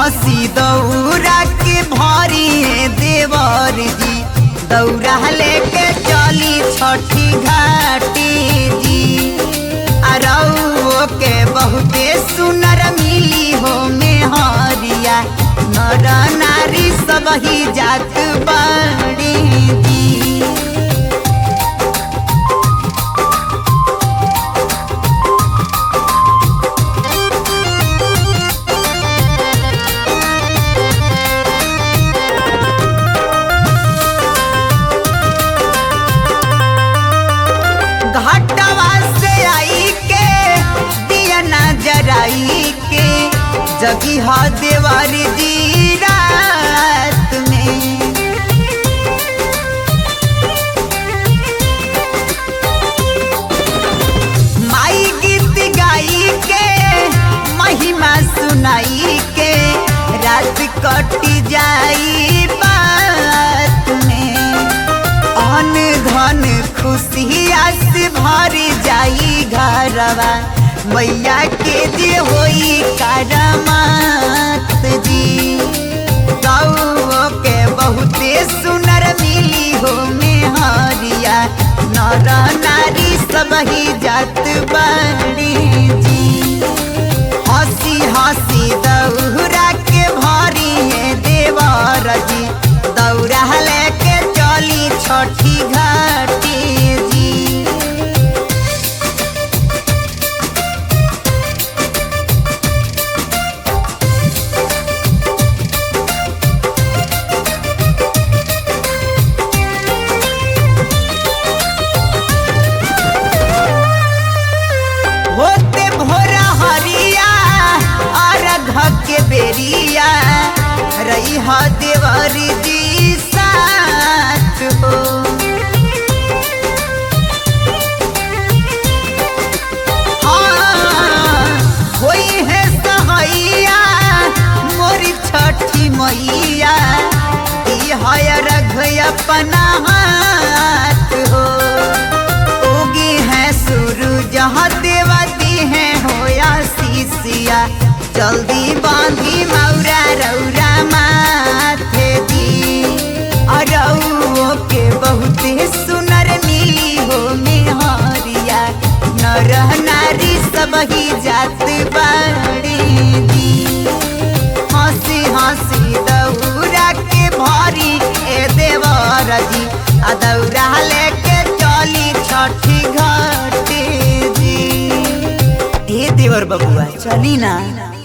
हंसी दौरा के भरी है देवर जी दौरा लेके चली छठी घाटी जी अरऊ के बहुते सुनर मिली हो में हरिया नर नारी सब ही जात बड़ी जी घाटवा से आई के दिया जराई के जगी हा देवर जी रात में माई गीत गाई के महिमा सुनाई के रात कटी जाई बात में अन धन खुशिया से भर जाई घरवा मैया के जे होई करमात जी गौ के बहुते सुनर मिली हो में हरिया नर नारी सब ही जात बड़ी जी हंसी हंसी दौरा के भरी है देवर जी दौरा लेके चली छठी घाटी जी होते भोरा हरिया अर्घ के बेरिया रही ह देवर जी साथ हो हाँ, होई है सहैया मोरी छठी मैया दी है रघ अपना हाथ हो उगी है सूरज देवती है होया शीशिया जल्दी बांधी मौरा रौरा माथे दी अरऊ के बहुते सुनर मिली हो मेहरिया नर नारी सब ही जात बाड़ी दी हंसी हंसी दौरा के भरी ए देवर जी आ दौरा लेके चली छठी घाटी जी ए देवर बबुआ चली ना